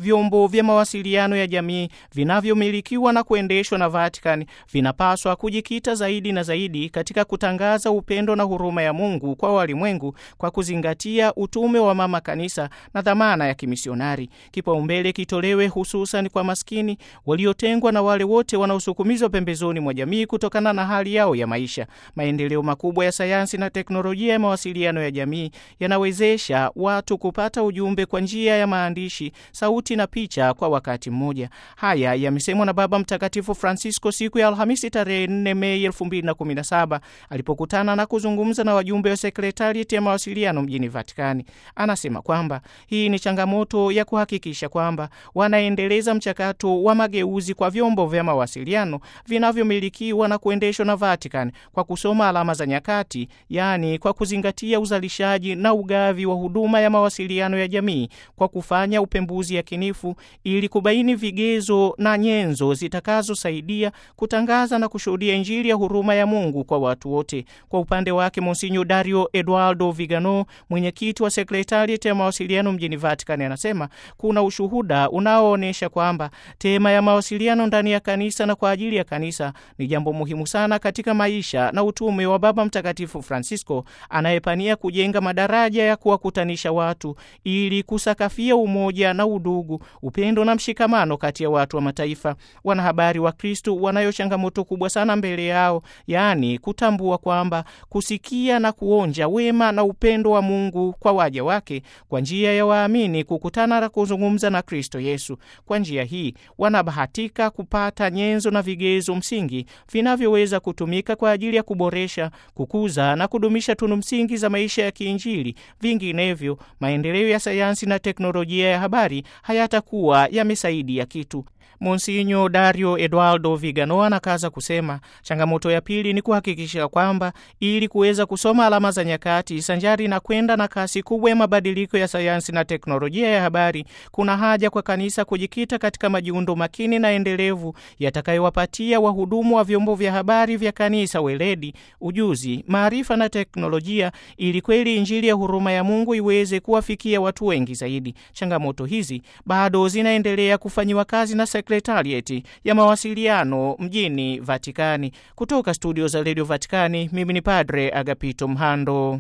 vyombo vya mawasiliano ya jamii vinavyomilikiwa na kuendeshwa na Vatican vinapaswa kujikita zaidi na zaidi katika kutangaza upendo na huruma ya Mungu kwa walimwengu kwa kuzingatia utume wa mama kanisa na dhamana ya kimisionari. Kipaumbele kitolewe hususan kwa maskini waliotengwa na wale wote wanaosukumizwa pembezoni mwa jamii kutokana na hali yao ya maisha. Maendeleo makubwa ya sayansi na teknolojia ya mawasiliano ya jamii yanawezesha watu kupata ujumbe kwa njia ya maandishi, sauti na picha kwa wakati mmoja. Haya yamesemwa na Baba Mtakatifu Francisco siku ya Alhamisi tarehe 4 Mei 2017 alipokutana na kuzungumza na wajumbe wa sekretarieti ya mawasiliano mjini Vatikani. Anasema kwamba hii ni changamoto ya kuhakikisha kwamba wanaendeleza mchakato wa mageuzi kwa vyombo vya mawasiliano vinavyomilikiwa na kuendeshwa na Vatican kwa kusoma alama za nyakati, yaani kwa kuzingatia uzalishaji na ugavi wa huduma ya mawasiliano ya jamii kwa kufanya upembuzi yakinifu ili kubaini vigezo na nyenzo zitakazosaidia kutangaza na kushuhudia Injili ya huruma ya Mungu kwa watu wote. Kwa upande wake, Monsinyo Dario Eduardo Vigano, mwenyekiti wa sekretarieti ya mawasiliano mjini Vatican, anasema kuna ushuhuda unaoonyesha kwamba tema ya mawasiliano ndani ya kanisa na kwa ajili ya kanisa ni jambo muhimu sana katika maisha na utume wa Baba Mtakatifu Francisco anayepania kujenga madaraja ya kuwakutanisha watu ili kusakafia umoja na udugu, upendo na mshikamano kati ya watu wa mataifa. Wanahabari wa Kristu wanayo changamoto kubwa sana mbele yao, yaani kutambua kwamba kusikia na kuonja wema na upendo wa Mungu kwa waja wake kwa njia ya waamini kukutana na kuzungumza na Kristo Yesu. Kwa njia hii wanabahatika kupata nyenzo na vigezo msingi vinavyoweza kutumika kwa ajili ya kuboresha, kukuza na kudumisha tunu msingi za maisha ya kiinjili. Vinginevyo, maendeleo ya sayansi na teknolojia ya habari hayatakuwa yamesaidia kitu. Monsinyo Dario Eduardo Vigano anakaza kusema changamoto ya pili ni kuhakikisha kwamba ili kuweza kusoma alama za nyakati sanjari na kwenda na kasi kubwa ya mabadiliko ya sayansi na teknolojia ya habari, kuna haja kwa kanisa kujikita katika majiundo makini na endelevu yatakayowapatia wahudumu wa vyombo vya habari vya kanisa weledi, ujuzi, maarifa na teknolojia, ili kweli Injili ya huruma ya Mungu iweze kuwafikia watu wengi zaidi. Changamoto hizi bado zinaendelea kufanyiwa kazi na sekretarieti ya mawasiliano mjini Vatikani. Kutoka studio za redio Vatikani, mimi ni Padre Agapito Mhando.